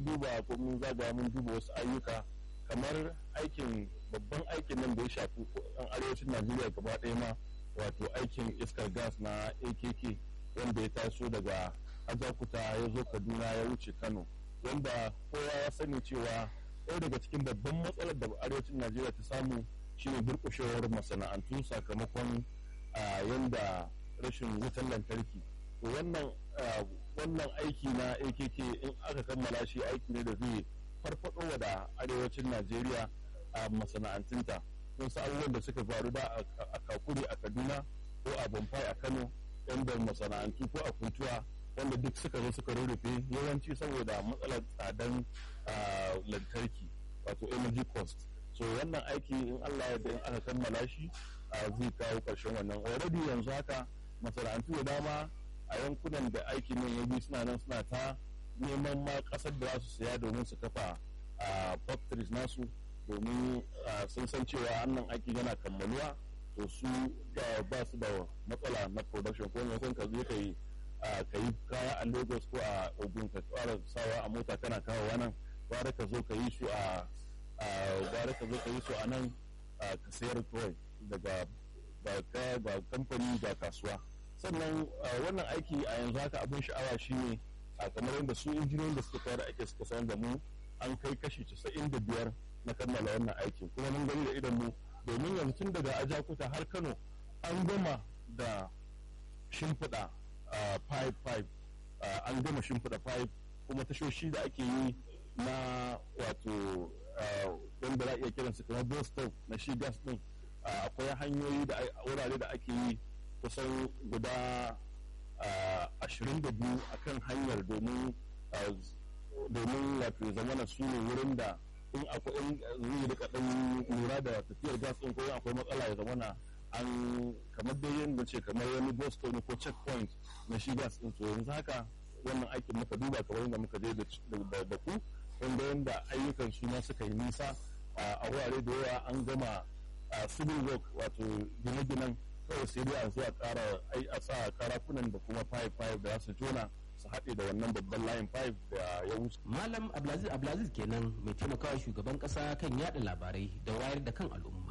duba ko mun zaga mun duba wasu ayyuka kamar aikin babban aikin nan da ya shafi ɗan arewacin najeriya gaba ɗaya ma wato aikin iskar gas na akk wanda ya taso daga ajakuta ya zo kaduna ya wuce kano wanda kowa ya sani cewa ɗaya daga cikin babban matsalar da arewacin najeriya ta samu shine durƙushewar masana'antu sakamakon yanda rashin wutan lantarki to wannan wannan aiki na akk in aka kammala shi aiki ne da zai farfaɗo da arewacin najeriya a masana'antunta sun sa abubuwan da suka faru da a kakuri a kaduna ko a bamfai a kano yanda masana'antu ko a kuntuwa wanda duk suka zo suka rurrufe yawanci saboda matsalar tsadan lantarki wato energy cost so wannan aiki in allah ya in aka kammala shi zai kawo ƙarshen wannan already yanzu haka masana'antu da dama a yankunan da aiki nan ya bi suna nan suna ta neman ma ƙasar da za su saya domin su kafa factories nasu domin sun san cewa annan aiki yana kammaluwa to su ba su da matsala na production ko ne ka zo ka yi ka yi kaya a lagos ko a ogun ka tsara sawa a mota kana kawo nan gwara ka zo ka yi su a gwara ka zo ka yi su a nan ka sayar kawai daga ga kamfani ga kasuwa sannan wannan aiki a yanzu haka abin sha'awa shine a kamar yadda su injiniyoyin da suka fara aiki suka sanar da mu an kai kashi casa'in da biyar na kammala wannan aikin kuma mun gani da idan mu domin yanzu tun daga ajakuta har kano an gama da shimfiɗa pipe pipe an gama shimfiɗa pipe kuma tashoshi da ake yi na wato wanda za a iya kiransu kamar bostov na shi gas din akwai hanyoyi da wurare da ake yi kusan guda ashirin da biyu a kan hanyar domin domin wato zamana su ne wurin da in akwai in zai rika dan lura da tafiyar gas din ko akwai matsala ya zamana an kamar dai yadda ce kamar wani boston ko checkpoint na shi gas din to yanzu haka wannan aikin muka duba kamar yadda muka je da ku wanda yadda ayyukan su ma suka yi nisa a wurare da yawa an gama civil work wato gine-ginen kawai sai dai a zuwa kara a sa karafunan da kuma pipe pipe da su jona su haɗe da wannan babban layin pipe da ya wuce. Malam Abdulaziz Abdulaziz kenan mai taimakawa shugaban ƙasa kan yada labarai da wayar da kan al'umma.